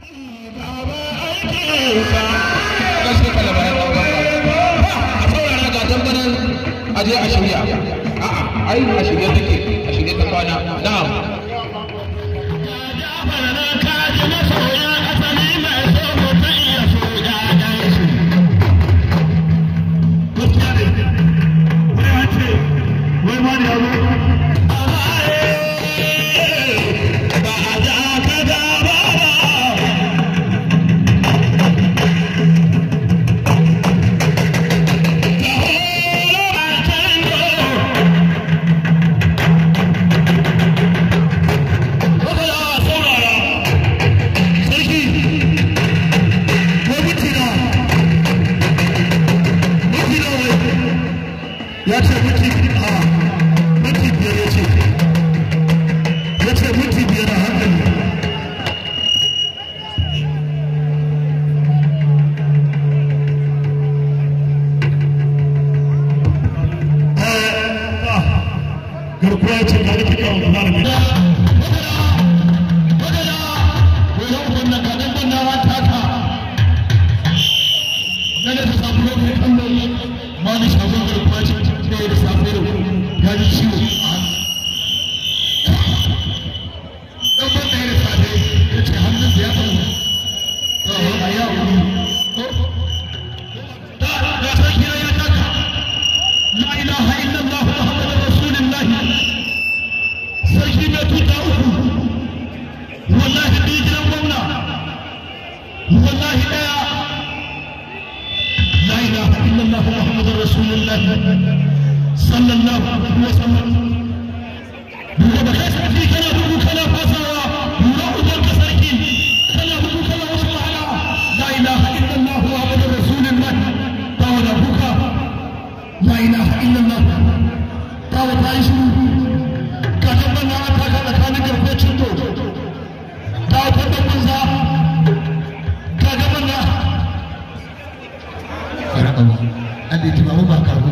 aje a shirya a'a ai a shirye take a shirye ta kwana na'am ya ce minti a minti biyar ya ce ya ce minti biyar a hankali garkuwa ya ce ga da kika wa malami Mani shagon garkuwa ce da safe da ya ji ciwo a hannu. Ɗan ban ɗaya da safe ya ce hannun da ya tsawo. A yi haƙuri. Da da sarki ya taka. La ilaha illallah Muhammadu Rasulullahi. Sarki mai tuta uku. Wallahi ni gidan gwamna. Wallahi ɗaya. لا اله الا الله محمد رسول الله صلى الله عليه وسلم duka da kai sarki kana bugu kana fasawa lura uban ka sarki kana bugu kana wasu wahala la ilaha illallah muhammadu rasulullah ta wada buka la ilaha illallah ta wada yi shiru ka tabbar na aka ka tsakanin garfe cinto ta wata banza ka gaban na karɓa an da tunawa ba karɓo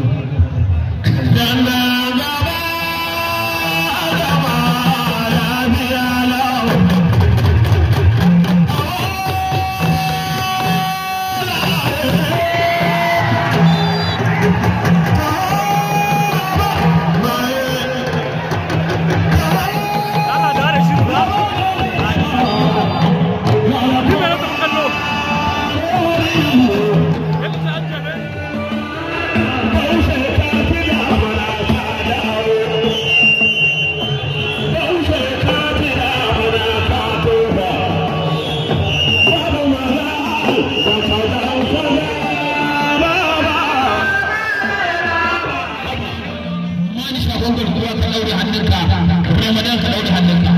wani shagon garkuwa ka ɗaure hannunka ramadan ka ɗaure hannunka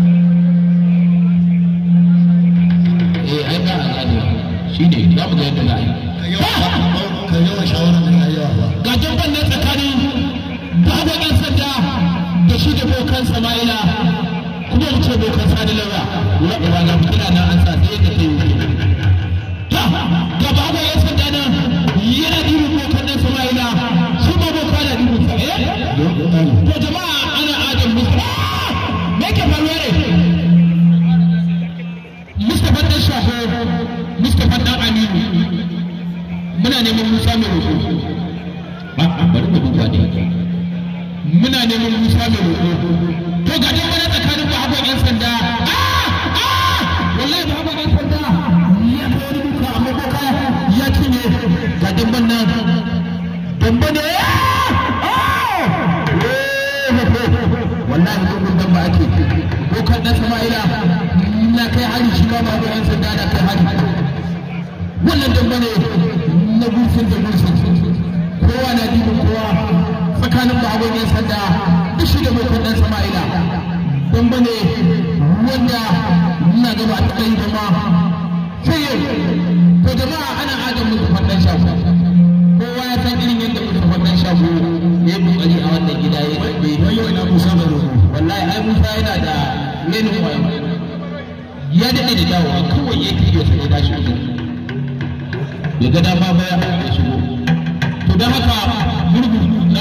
eh ai ba a gane shi ne za mu ga yadda za a yi ka yawan shawarar da ya yawa ba ga jamban nan tsakanin babu ɗan sanda da shi da bokan sama'ila kuma mu ce bokan sani laura ba ga fitina nan an sa sai yadda ta yi ta ga babu ɗan sanda nan yana dibin bokan nan sama'ila shi ma boka na dibin sa eh to jama'a ana adam musa me ke faruwa ne Mustapha dan Shaho Mustapha dan Aminu muna neman Musa mai roƙo a bari mu duba ne muna neman Musa mai roƙo to ga dai wani tsakanin ba haɓar ƴan sanda wallahi ba haɓar ƴan sanda ya kai wani duka amma boka ya cinye ga damban nan damba ne wallahi dukkan damba ake bokan ɗan sama'ila na kai hari shi ma ba haɓar ƴan sanda na kai hari wannan damba ne na gurfin da gurfin kowa na dibin kowa tsakanin babban yan sanda da shi da mai dan sama'ila damba ne wanda ina gaba a taɓa yi da ma sai yau to jama'a ana adam musu fannin shago kowa ya san irin yadda musu fannin shago ya yi kokari a wannan gida ya taɓe wai yau ina musa da roƙo wallahi ai musa yana da renin wayo ya daɗe da dawowa kawai ya kiyo sai ya dashi wajen ya ga dama baya ya shigo to don haka gurgu na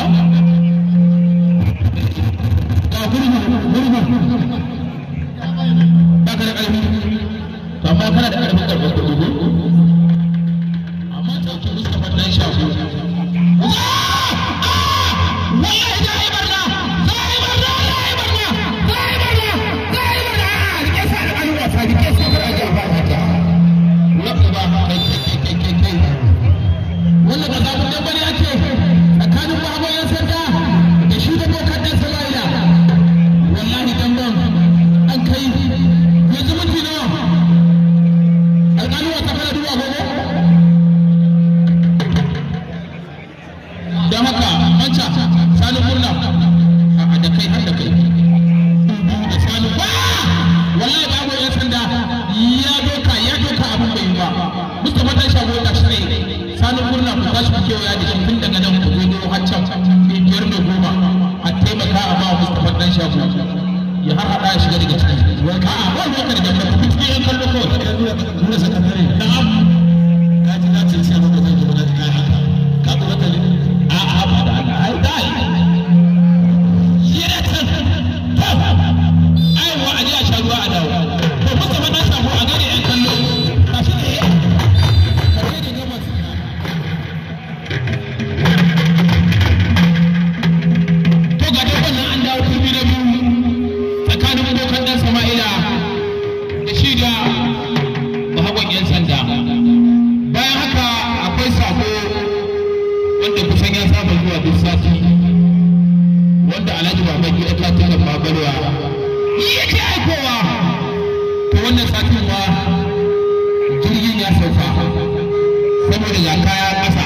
ga gurgu gurgu ba ka da ƙarfi to amma kana da ƙarfin ƙarfin kuɗi ko amma ta ke Mustapha dan shafu wallahi za a yi barna za a yi barna za a yi barna za a yi barna za a yi barna rike sa da ƙalin wasa rike sa da ƙalin wasa ta wanda ba kai kai kai kai wannan ba zaɓin dan bane ake tsakanin babu yan sanda da shi da bokan dan sama'ila wallahi dan ban an kai yanzu minti nawa alƙalin wasa kana duba gobe don haka manca sani murna a da kai har da kai da sani ba wallahi babu yan sanda ya doka ya doka abin bai yi ba mustapha dan shago da shi ne sani murna ku tashi ku kewaya da shi tun daga nan ku zo har can biyar mai goma a taimaka a ba mustapha dan shago ya har hada ya shiga daga ciki a'a ba ruwa ka daga ku cikin yan kallo kawai nuna sakatare na'am ka ji na ce sai maka zai gaba da kai haka ka kuma ta ne a'a ba da Allah ai dai yana can ai wa aje a sha ruwa a dawo to mustapha dan shago a gane yan kallo tashi ne kare da gabas to ga dai wannan an dawo turmi na biyu tsakanin bokan dan sama'ila da shi da bahagon yan sanda bayan haka akwai sako wanda kusan ya saba zuwa duk sati wanda alhaji baban gida ta tana babarwa yake aikowa to wannan satin ma jirgin ya sauka saboda ga kaya ƙasa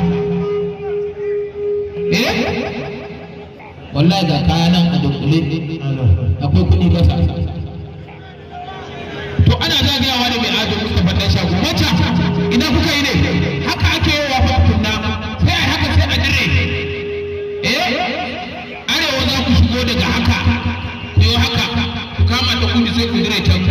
eh wallahi ga kaya nan a dunkule akwai kuɗi ƙasa to ana zagayawa da mai ado Mustapha dan shago wacce ina kuka yi ne haka ake yi wa fatunna sai ai haka sai a dire eh arewa za ku shigo daga haka ku yi haka ku kama ta kudu sai ku dire can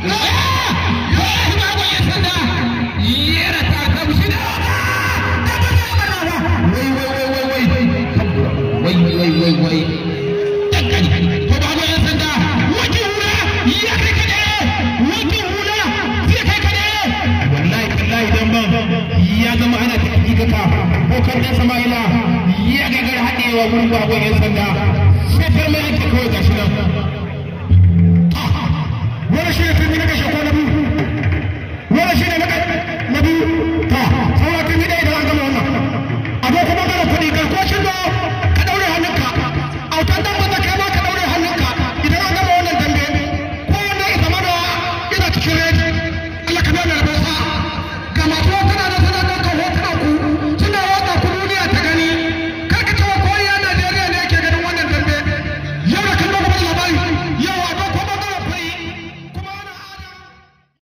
wai wai wai wai dankali to ba ga yan sanda wajen hula ya kai ka dare wajen hula zai kai ka dare wallahi wallahi dan ban ya zama ana ta hakikaka ko kan dan sama'ila ya gagar haɗewa gurin babban yan sanda sai farmai ake kawai gashi nan wani shi ne